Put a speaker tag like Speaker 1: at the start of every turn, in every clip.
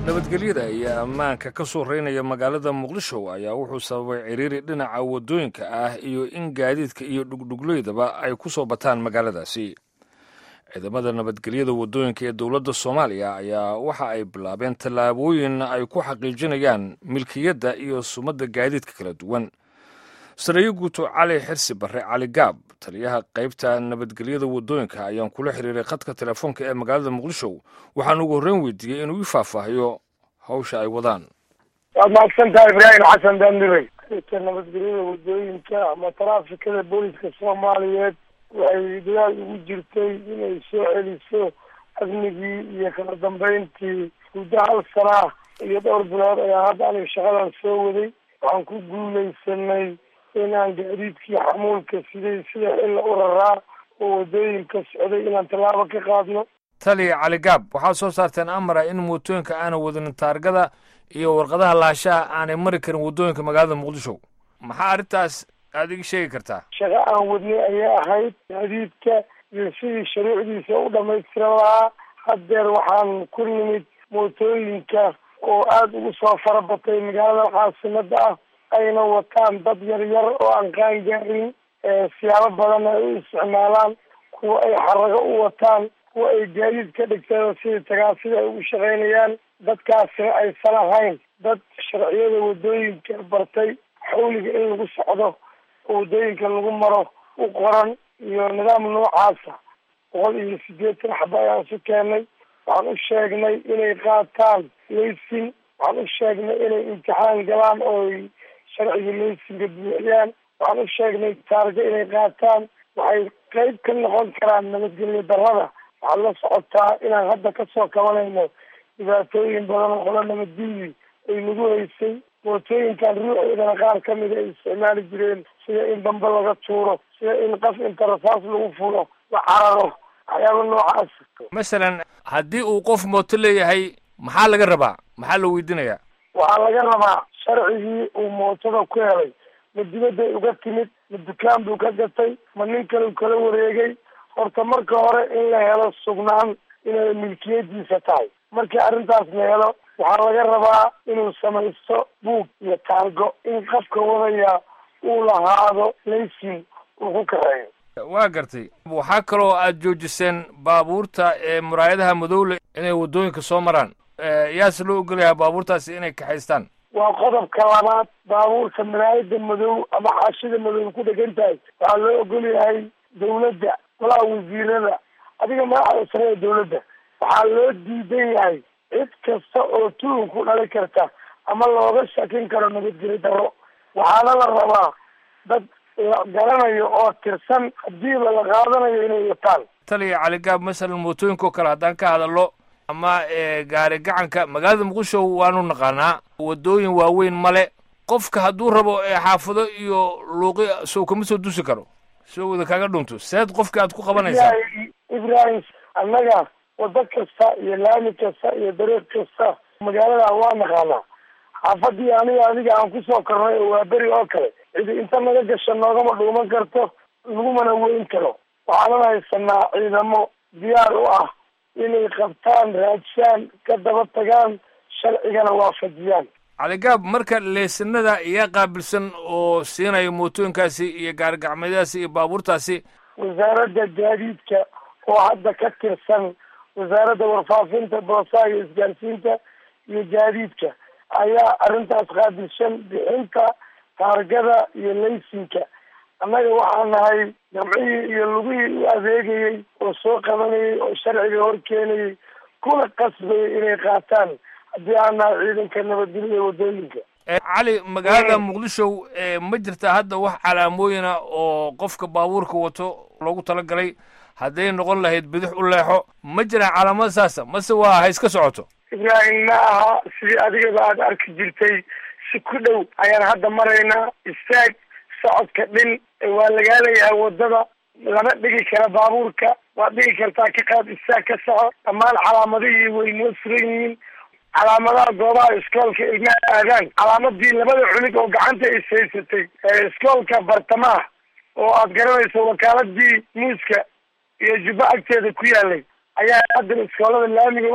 Speaker 1: nabadgelyada iyo ammaanka ka soo reynaya magaalada muqdisho ayaa wuxuu sababay ciriiri dhinaca waddooyinka ah iyo in gaadiidka iyo dhugdhugleydaba ay ku soo bataan magaaladaasi ciidamada nabadgelyada waddooyinka ee dowladda soomaaliya ayaa waxa ay bilaabeen tallaabooyin ay ku xaqiijinayaan milkiyadda iyo sumadda gaadiidka kala duwan sareeyo guuto cali xirsi barre cali gaab taliyaha qaybta nabadgelyada waddooyinka ayaan kula xiriiray khadka telefoonka ee magaalada muqdisho waxaan ugu horreyn weydiiyey inuu ii faahfaahiyo hawsha ay wadaan
Speaker 2: waad mahadsantaha ibraahim xasan daandiray qaybta nabadgelyada waddooyinka ama taraafikada booliska soomaaliyeed waxay dadaal ugu jirtay inay soo celiso amnigii iyo kala dambeyntii muddo hal sanaa iyo dhowr bilood ayaa hadda aniga shaqadan soo waday waxaan ku guulaysanay inaan gaadiidkii xamuulka siday sida xilla u raraa oo waddooyinka socday inaan tallaabo ka qaadno
Speaker 1: taliya cali gaab waxaad soo saarteen amara in mootooyinka aanay wadanin taargada iyo warqadaha laashaha aanay mari karin waddooyinka magaalada muqdisho maxaa arrintaas aada iga sheegi kartaa
Speaker 2: shaqo aan wadnay ayay ahayd gaadiidka iyo sidii shuruucdiisa u dhamaystiran lahaa haddeer waxaan ku nimid mootooyinka oo aada ugu soo farabatay magaalada caasimada ah ayna wataan dad yar yar oo aan qaan gaarin siyaabo badan ay u isticmaalaan kuwa ay xarago u wataan kuwa ay gaadiid ka dhigteen sidii tagaasida ay ugu shaqaynayaan dadkaasina aysan ahayn dad sharciyada waddooyinka bartay xawliga in lagu socdo oo waddooyinka lagu maro u qoran iyo nidaam noocaasa boqol iyo siddeetan xaba ayaan su keenay waxaan u sheegnay inay qaataan laysin waxaan u sheegnay inay imtixaan galaan ooy sharciga laysinka buuxiyaan waxaan u sheegnay taarga inay qaataan waxay qeyb ka noqon karaan nabadgelyo darrada waxaad la socotaa inaan hadda kasoo kabanayno dhibaatooyin badan oo qolo nabadgelyii ay nagu haysay mootooyinkan ruuxoodana qaar ka mida ay isticmaali jireen sida in dambe laga tuuro sida in qaf inta rasaas lagu fulo la cararo waxyaaba noocaas
Speaker 1: masalan haddii uu qof mooto leeyahay maxaa laga rabaa maxaa la weydiinayaa
Speaker 2: waxaa laga rabaa sharcigii uu mootada ku helay ma dibadday uga timid ma dukaan buu ka gatay ma nin kale u kala wareegay horta marka hore in la helo sugnaan inay milkiyadiisa tahay markii arrintaas la helo waxaa laga rabaa inuu samaysto buug iyo taargo in qafka wadaya uu lahaado laysin uu ku kareeyo
Speaker 1: waa gartay waxaa kaloo aada joojiseen baabuurta ee muraayadaha madowle inay waddooyinka soo maraan yaase loo ogolyahaa baabuurtaasi inay kaxaystaan
Speaker 2: waa qodobka labaad baabuurka maraayada madow ama xaashida madow ku dhegan tahay waxaa loo ogol yahay dawladda golaha wasiirada adiga madaxda sare ee dawladda waxaa loo diidan yahay cid kasta oo tuhun ku dhali karta ama looga shakin karo nabadgeli darro waxaana la rabaa dad la garanayo oo tirsan hadiiba la qaadanayo inay wataan
Speaker 1: taliya cali gaab masalan mootooyinka oo kale haddaan ka hadallo ama gaari gacanka magaalada muqdisho waanu naqaanaa waddooyin waaweyn male qofka hadduu rabo xaafado iyo luuqi sow kama soo dusi karo soo wada kaaga dhunto seed qofki aad ku qabanaysaa
Speaker 2: ibrahim annaga waddo kasta iyo laami kasta iyo dareer kasta magaalada waa naqaanaa xaafadii aniga adiga aan kusoo kornay oo waa beri oo kale cidi inta naga gasha noogama dhuuman karto lagumana weyn karo waxaanan haysanaa ciidamo diyaar u ah inay qabtaan raadshaan ka daba tagaan sharcigana waafajiyaan
Speaker 1: caligaab marka leesanada iyaa qaabilsan oo siinaya mootooyinkaasi iyo gaarigacmeedaasi iyo baabuurtaasi
Speaker 2: wasaaradda gaadiidka oo hadda ka tirsan wasaaradda warfaafinta boosaha iyo isgaarsiinta iyo gaadiidka ayaa arrintaas qaabilsan bixinta taargada iyo laysinka annaga waxaa nahay jamcihii iyo lugihii u adeegayey oo soo qabanayay oo sharciga hor keenayay kuna qasbayay inay qaataan haddii aan nahay ciidanka nabadgelyada waddooyinka
Speaker 1: cali magaalada muqdisho ma jirta hadda wax calaamooyina oo qofka baabuurka wato loogu talagalay hadday noqon lahayd bidix u leexo ma jiraan calaamada saasa mase waa ha iska socoto
Speaker 2: ibraahim ma aha sidii adigaba aada arki jirtay si ku dhow ayaan hadda maraynaa istaag socodka dhin waa lagaa leeyahay waddada lama dhigi kara baabuurka waad dhigi kartaa ka qaad istaag ka soco dhammaan calaamadihii way noo furan yihiin calaamadaha goobaha iskoolka ilmaha aadaan calaamadii labada culig oo gacanta is haysatay iskoolka bartamaha oo aad garanayso wakaaladii muuska iyo jubbo agteeda ku yaalay ayaa haddana iskoolada laamiga u dhow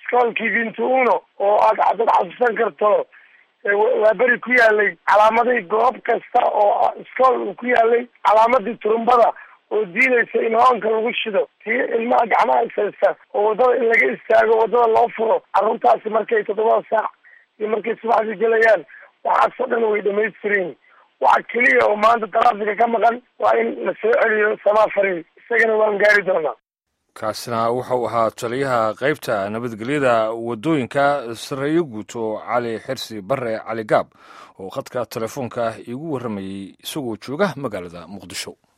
Speaker 2: iskoolkii bintuuno oo aad haddaad xasuusan karto waa beri ku yaalay calaamadii goob kasta oo iskool uu ku yaalay calaamadii turumbada oo diidaysa in hoonka lagu shido tii ilmaha gacmaha ishaysta oo waddada in laga istaago waddada loo furo carruurtaasi markay toddobada saac iyo markay subaxdii gelayaan waxaasoo dhan way dhamaystirin waxa keliya oo maanta taraafika ka maqan waa in la soo celiyo samafari isagana waan gaari doonaa
Speaker 1: kaasina wuxuu ahaa taliyaha qaybta nabadgelyada waddooyinka sareeyo guuto cali xirsi bare cali gaab oo khadka telefoonka iigu warramayey isagoo jooga magaalada muqdisho